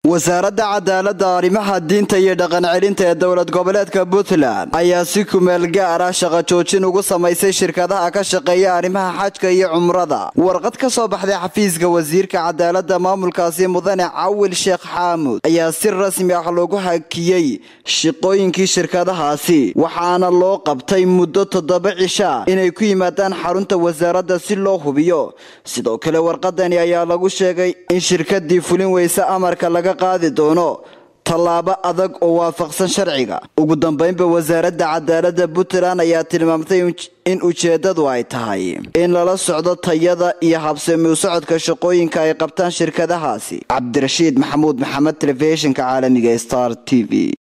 wasaaradda cadaaladda arrimaha diinta iyo dhaqan celinta ee dowlad goboleedka puntland ayaa si kumeel gaar ah shaqo joojin ugu samaysay shirkadaha ka shaqeeya arrimaha xajka iyo cumrada warqad ka soo baxday xafiiska wasiirka cadaaladda maamulkaasi mudane cawil sheekh xaamud ayaa si rasmi ah loogu hakiyey shaqooyinkii shirkadahaasi waxaana loo qabtay muddo toddoba cisha inay ku yimaadaan xarunta wasaaradda si loo hubiyo sidoo kale warqadani ayaa lagu sheegay in shirkadii fulin weyse amarka laga qaadi doono tallaabo adag oo waafaqsan sharciga ugu dambeynba wasaaradda cadaaladda puntland ayaa tilmaamtay in ujeedadu ay tahay in lala socdo tayada iyo habsami u socodka shaqooyinka ay qabtaan shirkadahaasi cabdirashiid maxamuud maxamed telefishinka caalamiga star t v